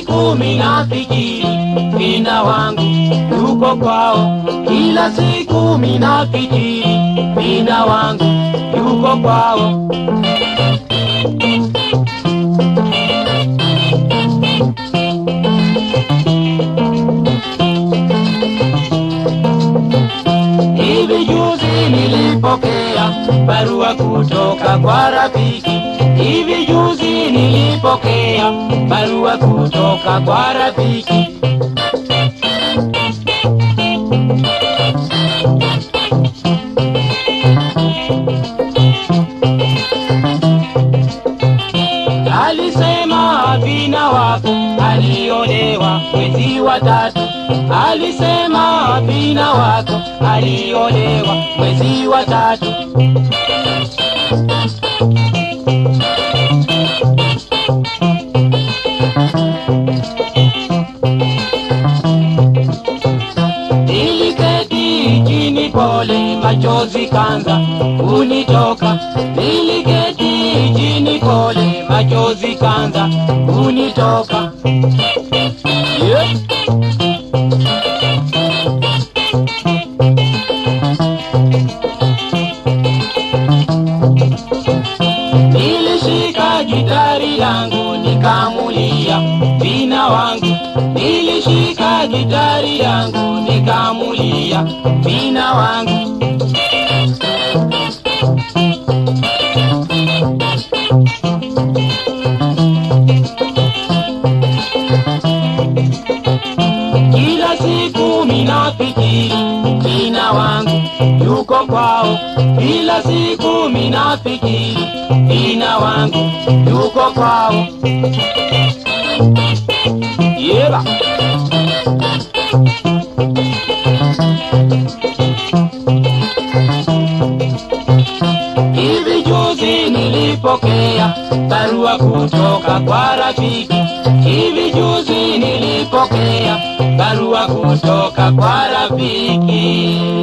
siku minafikiri vina wangu yuko kwao, kila siku minafikiri vina wangu yuko kwao. Hivi juzi nilipokea barua kutoka kwa rafiki. Hivi juzi nilipokea barua kutoka kwa rafiki. Alisema vina wako aliolewa mwezi wa tatu. Alisema vina wako aliolewa mwezi wa tatu. Niliketi chini pole, machozi kanza kunitoka. Niliketi chini pole, machozi kanza kunitoka. Yeah. Nilishika gitari langu nikamulia vina wangu, nilishika gitari yangu nikamulia vina wangu. Kila siku minafikiri vina wangu yuko kwao, kila siku minafikiri vina wangu yuko kwao. Yeba. Hivi juzi nilipokea barua kutoka kwa rafiki. Hivi juzi nilipokea barua kutoka kwa rafiki.